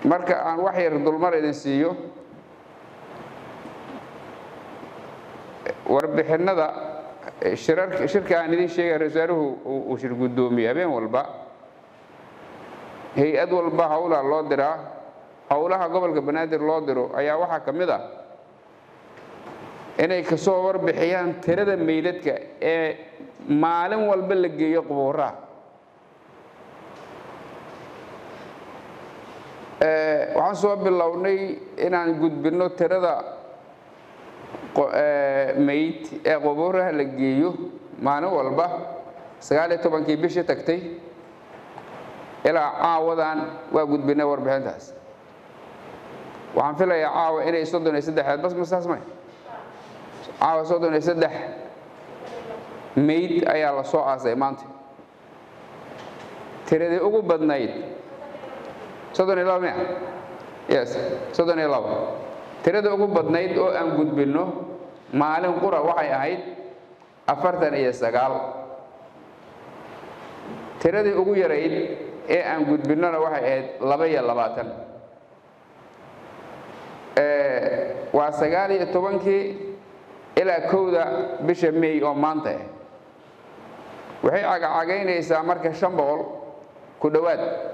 marka aan wax yar dulmar idin siiyo warbixinnada shirarka shirka aan idin sheegay ra-isul wasaaruhu uu shir guddoomiye habeen walba hay-ad walba howlaa loo diraa howlaha gobolka banaadir loo diro ayaa waxaa ka mid ah inay kasoo warbixiyaan tirada meydadka ee maalin walba la geeyo qubuuraha waxaan soo bilownay inaan gudbinno tirada meyd ee qubuuraha la geeyo maalin walba sagaal iyo tobankii bishii tagtay ilaa caawadan waa gudbinay warbixintaas waxaan filayaa caawa inay soddon iyo saddexeed bas masaas may caawa soddon iyo saddex meyd ayaa la soo aasay maanta tiradii ugu badnayd soddon iyo laba miya yes soddon iyo laba tirada ugu badnayd oo aan gudbinno maalin qura waxay ahayd afartan iyo sagaal tiradii ugu yarayd ee aan gudbinnona waxay ahayd laba iyo labaatan waa sagaal iyo tobankii ilaa kowda bisha may oo maanta ah waxay cagacagaynaysaa marka shan boqol ku dhowaad